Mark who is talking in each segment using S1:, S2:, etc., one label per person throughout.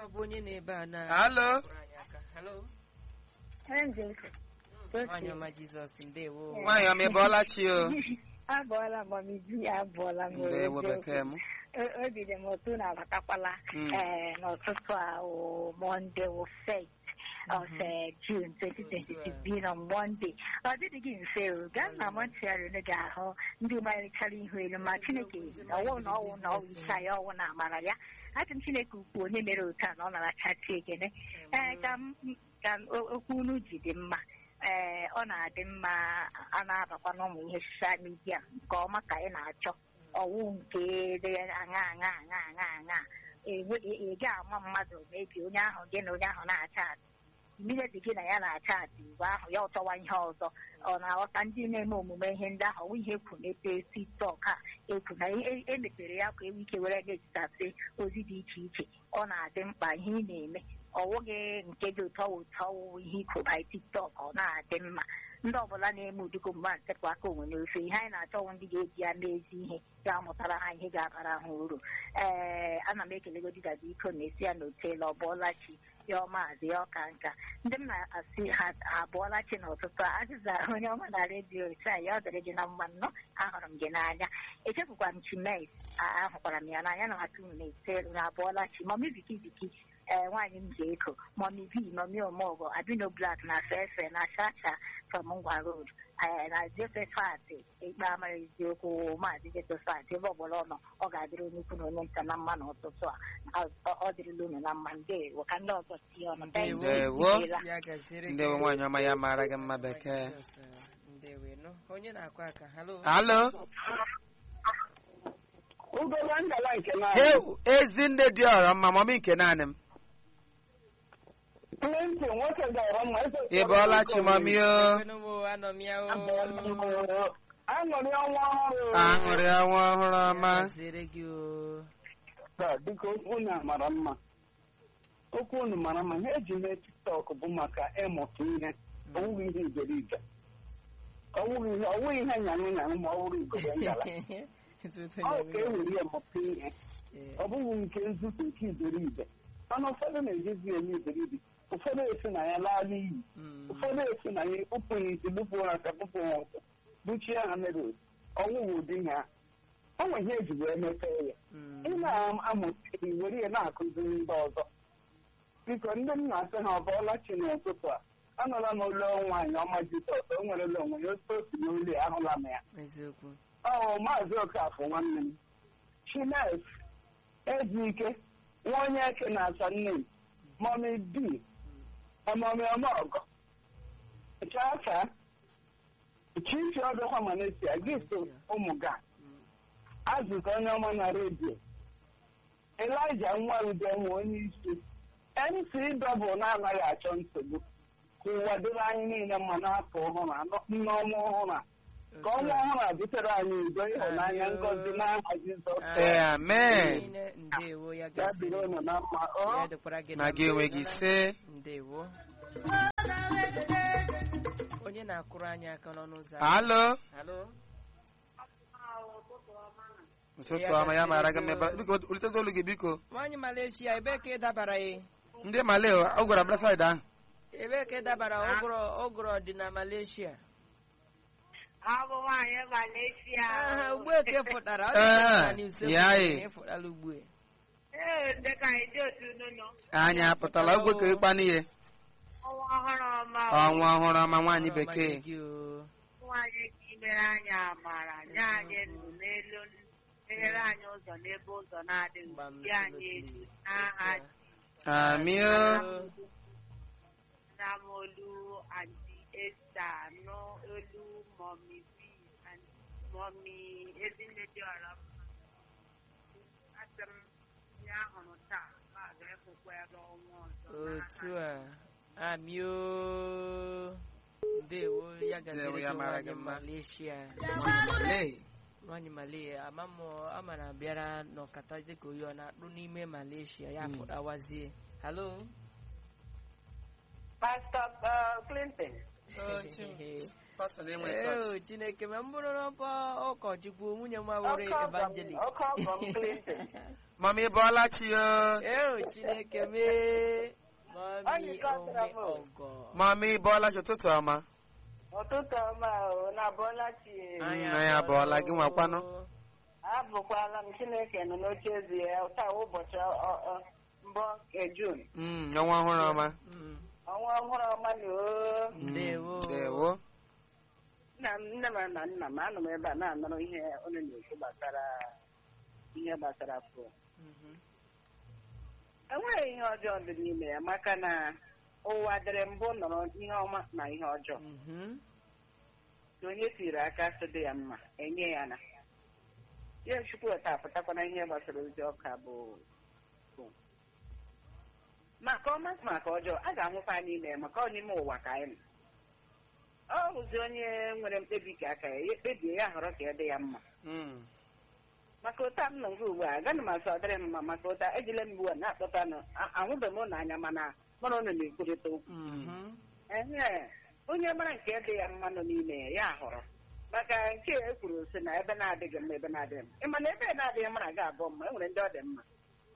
S1: ọ bụ onye na-ebe a na
S2: Halo?
S1: kụrụ anyị aka. Halo?
S3: Angel.
S1: Nwanyị ọma Jizọs ndewo
S2: Nwaanyị ọma ịbọọla chi o.
S3: abụọla mamizi abụọla m
S2: Ndewo bekee m.
S3: O- obi dị m otu na-abatakwala
S2: Mm.
S3: ee n'ụtụtụ a wụ mọnde wụ fet of eh, June 2022 bi na mọnde ọ dịghị gị mfe o gaa na mọntiarị unu ga-ahụ ndị malichara ihu elu ma chineke ọwụ na ọwụ na ọwụ ike ya ọwụ na amara ya achị m chineke ukwu onye mere otu a na ọ narachachi ekene ee ka m ka m- o- okwu unu ji dị mma ee ọ na-adị mma a na-abakwa n'ụmụ ihe soshal midia nke ọma ka ị na-achọ ọwụ nke dị aṅa aṅa aṅa aṅa aṅa enwe ị ga-ama mmadụ mebi onye ahụ gị na onye ahụ na-acha atị mmiri gị na ya na-acha atị mgbe ahụ ya ọchọwa ihe ọzọ ọ na-aghọta ndị na-eme omume ihe ndị ahụ ọwụ ihe ekwu n'ebe tiktok a ekwu na e- emepere ya ka enwe ike were na-ezitasị ozi dị iche iche ọ na-adị mkpa ihe ị na-eme ọwụghị nke dị ụtọ ụtọ ọwụwụ ihe ikwu by tiktok ọ na-adị mma ndị ọbụla na-eme ụdịgo mgbe a ntepụ aka onwe n'ofe ihe anyị na-achọwụ ndị ga-eji ya mee ezi ihe ga-amụtara ha ihe ga-abara ha uru ee ana m ekelegodi dada iko na-esi ya n'otela ọ bụọla chi ya ọmaazị ya ọka nka ndị m na-asị ha abụọla chi n'ụtụtụ a azịza onye ọma na redio taa ya ọ dịrị gị na mma nnọọ ahụrụ m gị n'anya echefukwa m chimes ahụkwara m ya n'anya na atụ m na-ete na abụọla chi mọmi biki biki ee nwaanyị m ji eko mọmi bi mọmi omogọ abino blak na fefe na chacha from ngwa road ee na josefat ikpe amara eziokwu maazị josefat ebe ọbụla ọ nọ ọ ga-adịrị onye ukwu na onye nta na mma n'ụtụtụ a ọ- ọ dịrịla unu na mma ndewo ka ndị ọzọ tie ọnụ Thank you.
S2: Ndewo.
S3: Imeela.
S1: ya gaziri gị.
S2: Ndewo nwaanyị ọma ya mara gị mma bekee.
S1: Jizọs, ndewo nụ onye na-akụ aka halo
S2: Halo?
S4: Ugola ngala nke na
S2: Hey, Ezinne dị ọrọ mma mọmị nke naanị m.
S4: Clinton nwoke gara mma eze
S2: Ịbọọla chi mọmị o.
S1: Ekwenụ m o, anọ m ya o
S4: aṅụrị ọnwa ọhụrụ
S2: Aṅụrị ọnwa ọhụrụ ọma.
S1: Ya gaziri gị o
S4: Taa, biko okwu unu mara mma okwu unu mara mma ihe eji mee tiktok bụ maka ịmụta ihe ọwụghị ihe iberibe ọwụghị ihe ọwụghị ihe nyanụ nyanụ ma ọ bụrụ igoro ngala ọ ka e were ya mụta ihe ọ bụghị nke nzuzu nke iberibe mana ụfọdụ na-ejezi eme iberibe ụfọdụ esi na ya laa n'iyi ụfọdụ esi na ya kpụpụ ya isi kpụpụ ha aka kpụpụ ha ụkwụ buchie ha mere ọnwụghị ụdị ha ọ nwe ihe eji wee mepee ya ị na-amụta ihe were ya na-akụziri ndị ọzọ biko ndị m na-asị ha ọ bụọla chi n'ụtụtụ a anụla m olu nwaanyị ọma jizọs o nwerela onwe ya otu otu n'olu ya ahụla m ya
S1: eziokwu
S4: ọ maazị okafọ nwanne m chines ejike nwa onye eke na-asa nne m mọmi bi ọmọmi ọmọgọ chacha chichi ọdụkwa manesia gift ụmụ ga azụta onye ọma na redio elija nwa ude nwe onye isi mc dọbụl na-anaghị achọ nsogbu ka ụwa dịrị anyị niile mma n'afọ ọhụrụ anọ- nneọma ọhụrụ a ka ọnwa ọhụrụ a butere anyị udo ịhụnanya ngọzi n'aha Jizọs
S2: Ee, amen.
S1: Niile, ndewo ya
S4: ya
S1: gaziri
S4: dịrị unu na mma
S1: ya
S4: ọ
S1: dịkwara gị
S2: Na gị onwe gị ise.
S1: ndewo onye na-akụrụ anyị aka n'ọnụ ụzọ ámá?
S2: Halo?
S1: halo
S2: Ụtụtụ ọma ya mara gị mma ebe- biko ulitezi olu gị biko.
S1: nwaanyị Malaysia ebee ka ị dabara ya
S2: Ndị Malay ọ gwara bla side ahụ.
S1: ebee ka ị dabara ụgụrụ ụgụrụ dị na Malaysia
S5: Ọ bụ nwaanyị Malaysia.
S1: aha ugbueke pụtara ọ dị
S2: Ee,
S1: ka na n'usekwu
S2: ya
S1: na
S2: ị.
S1: ịfụtala ugbue
S5: Ee, ndị ka anyị dị otu unu nọ.
S2: Anyị apụtala ogwe ka ịkpa n'ihe.
S5: Ọnwa ọhụrụ ọma.
S2: Ọnwa ọhụrụ ọma nwaanyị bekee.
S1: Ọma gị o.
S5: Nwaanyị ka imere anyị amara, nye anyị ndụ n'elu meghere anyị ụzọ n'ebe ụzọ na-adịghị.
S1: Gbam
S5: Dị anyị elu n'aha
S2: Amị o.
S5: nna m olu anti Esta nụ olu mọmi bi mọmi ezinne dị ọra mma. Asị m ya hụrụ taa ma ga-efukwa ya n'ọnwa ọzọ.
S1: otu a amị o ndewo ya
S2: Ndewo,
S1: gaziri
S2: ya
S1: gị
S2: mara
S1: nwaanyị
S2: gị mma.
S1: Malaysia
S2: Malay.
S1: nwaanyị Malaysia ama m ama na bịara n'ọkata dịka oyi ọ na-akpụ n'ime Malaysia ya fụdawazie halo
S4: Pastor Clinton
S2: Pastor na-enwe
S1: Ee,
S2: chọọchị.
S1: chineke ma m bụrụ n'ọkwa ụkọchukwu nwunye m wụrụ
S4: Ọkọ ọgọ m-
S1: evangelist
S4: ọkọ ọgọ m Clinton.
S2: mami bọọla chi o
S1: eo chineke mee mami
S4: Anyị kọtara
S1: ome
S4: m o.
S1: ọgọ
S2: mami bọọla chi ụtụtụ ọma
S4: ụtụtụ ọma o na bọla chi
S2: Anyị abọọla, gị nwakwanụ?
S4: abụkwala m chineke nọ n'oche ezi ya taa ụbọchị ọ- ọ- mbụ nke jun
S2: Mm, ọnwa ọhụrụ ọma
S1: Mm,
S4: ọnwa ọhụrụ ọma na o
S2: Mm,
S1: Ndewo.
S2: ndewo
S4: nna m nne m na nna m anọ m ebe a na-anọrọ ihe onye na-ekwu gbasara ihe gbasara fon
S1: mhm.
S4: enweghị ihe ọjọọ dị n'ime ya maka na ụwa dịrị mbụ nọrọ ihe ọma na ihe ọjọọ
S1: Mhm.
S4: ka onye tiri aka sị dị ya mma enye ya na ya chukwuta apụtakwana ihe gbasara ozi ọka bụ bụ. maka ọma maka ọjọọ a ga-anwụkwa n'ime ya maka ọ n'ime ụwa ka anyị nọ ọ bụzi onye nwere mkpebi ka aka ya ya kpebie ya họrọ ka ya dị ya mma
S2: Mm,
S4: maka ụta m nọ nke ugbu a agaghị m asọ ọ dịrị m mma maka ụta ejila m ugbu a na-akpọta nụ a- ahụbeghị m ụlọ anya mana mara ụnụ na-ekwurịta okwu
S1: Mhm.
S4: ehe onye mara nke dị ya mma nọ n'ime ya ya họrọ maka nke e kwuru sị na ebe na-adịghị mma ebe na-adịghị mma ịma na ebe na-adịghị mma na-aga abụọ mma e nwere ndị ọ dị mma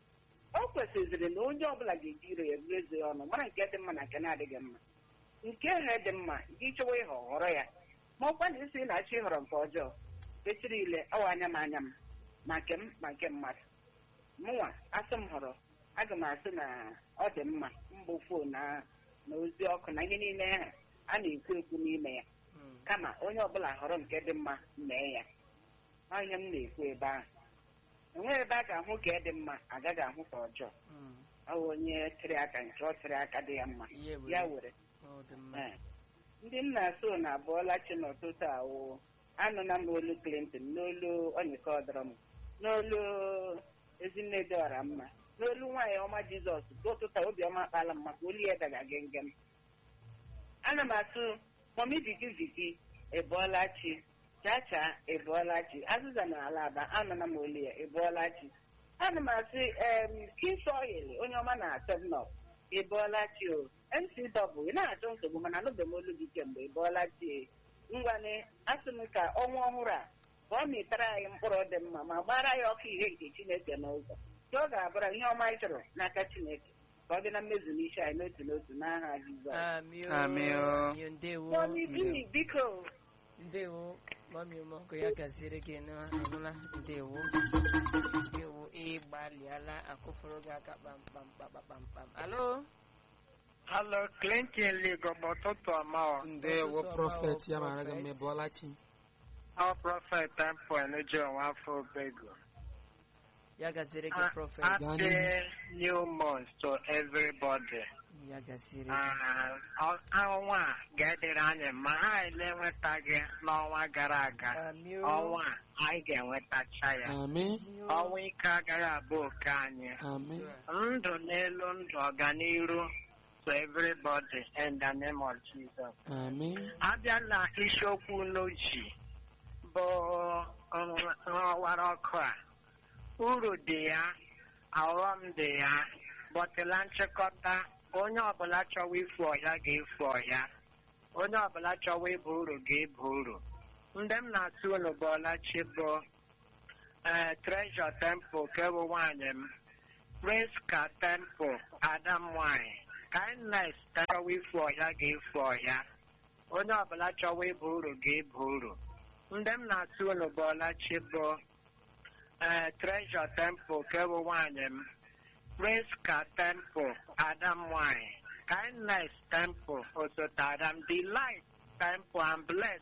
S4: o kwesịrị na onye ọbụla ga-eji ire ya buru eze ya ọnụ mara nke dị mma na nke na-adịghị mma nke ha dị mma gị chọwa ịhọ họrọ ya ma ọkwa na isi na-achọ ịhọrọ nke ọjọọ echiri ile ọwa anya m anya m ma nke m ma nke mmadụ mụnwa asị m họrọ aga m asị na ọ dị mma mbụ fon na na ozi ọkụ na ihe niile ahụ a na-ekwu ekwu n'ime ya
S1: Mm.
S4: kama onye ọbụla họrọ nke dị mma mee ya Ọ ihe m na-ekwu ebe ahụ enweghị ebe a ga-ahụ ka dị mma agaghị ahụ ka ọjọọ
S1: Mm.
S4: ọ bụ onye tịrị aka nke ọ tịrị aka dị ya mma
S1: Ihe were.
S4: ya were
S1: Ọ dị mma.
S4: Ee. ndị nna so na abụọla chi n'ụtụtụ awụ anụna m olu Clinton n'olu onyeka ọdọrọm n'olu ezinne dị ọra mma n'olu nwaanyị ọma Jizọs bụ ụtụtụ obiọma akpala m maka olu ya daga gengem ana m atụ mọmi vigi vigi ebụọla chi chacha ebụọla chi azịza na ala aba anụna m olu ya ebụọla chi ana m asị em kisoil onye ọma na tebnọp ị bọọla chi o ncw ị na-achọ nsogbu mana anụbeghị m olu gị kemgbe ị bọọla chi ngwane asị m ka ọnwa ọhụrụ a ka ọ mịtara anyị mkpụrụ dị mma ma gbara ya ọkụ ihe nke chineke n'ụzọ ka ọ ga-abụra ihe ọma anyị chọrọ n'aka chineke ka ọ dị na mmezu n'isi anyị n'otu n'otu n'aha jizọs
S1: Amị o.
S2: Amị o.
S1: Amị o, Ndewo.
S4: mọmi bini biko
S1: ndewo mami ọmọgụ ya gaziere gị n'anụla ndewo ndewo ịgbalịala akụfụrụ gị aka kpamkpam kpakpakpamkpam alo
S6: Hello, Clinton Ligobo ụtụtụ ọma ọ.
S2: ndewo
S1: Ụtụtụ ọma,
S2: prọfet
S1: o,
S2: ya mara gị
S1: prophet.
S2: mma bọọla chi
S6: Ọ prọfet Temple Enuju Nwafọ Obego.
S1: ya gaziere gị
S6: Ha-
S1: prọfet
S2: Gaa
S6: Happy
S2: n'ihu.
S6: new month to everybody.
S1: ya gaziere gị
S6: Ah, ọ- Ọnwa a ga-edere anyị ma ha ele enwetaghị n'ọnwa gara aga.
S1: Amị o.
S6: Ọnwa a anyị ga-enwetacha ya.
S2: amen
S6: Ọnwa ike agaghị abụ oke anyị.
S2: amen
S6: Ndụ n'elu ndụ ọganiru to everybody in the name of Jesus.
S2: amen
S6: abịa na isiokwu n'oji bụ ọwara ọkụ a uru dị ya aghọm dị ya bọtịla nchịkọta onye ọbụla chọwa ifu ọhịa ga-efu ọhịa onye ọbụla chọwa ịba uru ga-eba uru ndị m na-asị unu bụ ọlachi bụ ee trezọ temple kebụ nwaanyị m priska temple ada m nwanyị kindness chọwa ifu ọhịa ga-efu ọhịa onye ọbụla chọwa ịba uru ga-eba uru ndị m na-asị unu bụ ọlachi bụ ee trezọ temple kebụ nwaanyị m priska temple ada m nwanyị kindness temple osote adam delight temple and bless